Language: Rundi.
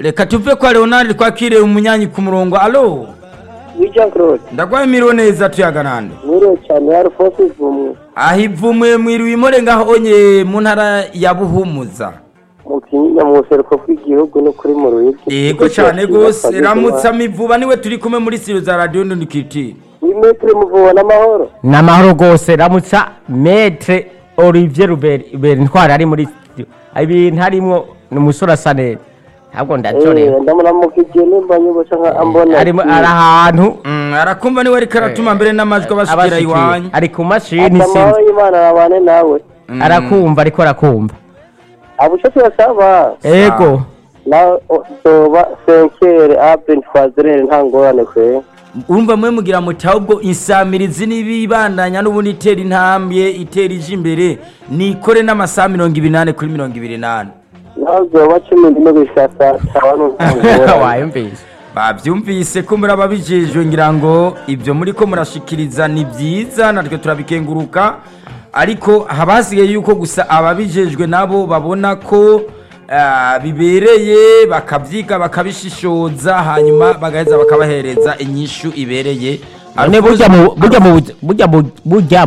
reka tuve kwa leonard twakire umunyanyi ku murongo alo Jean Claude ndagwaye miriwe neza tuyaga nande mwiriwe cyane Alphonse Ivumwe aho ivumwe mwiriwe imore ngaho onye mu ntara ya buhumuza mu kinyinya mu buseruko bw'igihugu no kuri mu ruyigi yego cyane rwose ramutsa mivuba niwe turi kumwe muri siro za radiyo ndundikiti imetero muvuba n'amahoro ni amahoro rwose ramutsa metre olivier ruberi ntwari ari muri studio ibintu harimwo ni umusore asa neza ntabwo ndacorewe ndamuramukije nimba nyibusha nka ambona arimo ari ahantu arakumva niwe ariko aratuma mbere n'amajwi abashikira abashikiye. iwanyu ari ku mashini amahoro sinzi y'imana abane nawe arakumva ariko arakumva abusho turasaba ego na doba senkere abre ntwazerere nta ngorane kwe urumva mwe mugira muti ahubwo insamirizi n'ibibandanya n'ubundi itera intambwe itera ije imbere nikore n'amasaha mirongo ibiri n'ane kuri mirongo ibiri n'ane naho zoba cumi n'imwe gushaka tabanu nta ngorane wayumvise babyumvise ko muri ababijejwe ngira ngo ibyo muri ko murashikiriza ni byiza natwe turabikenguruka ariko haba hasigaye yuko gusa ababijejwe nabo babona ko ah, bibereye bakabyiga bakabishishoza hanyuma bagaheza bakabahereza inyishu ibereye none burya mu burya mu burya mu burya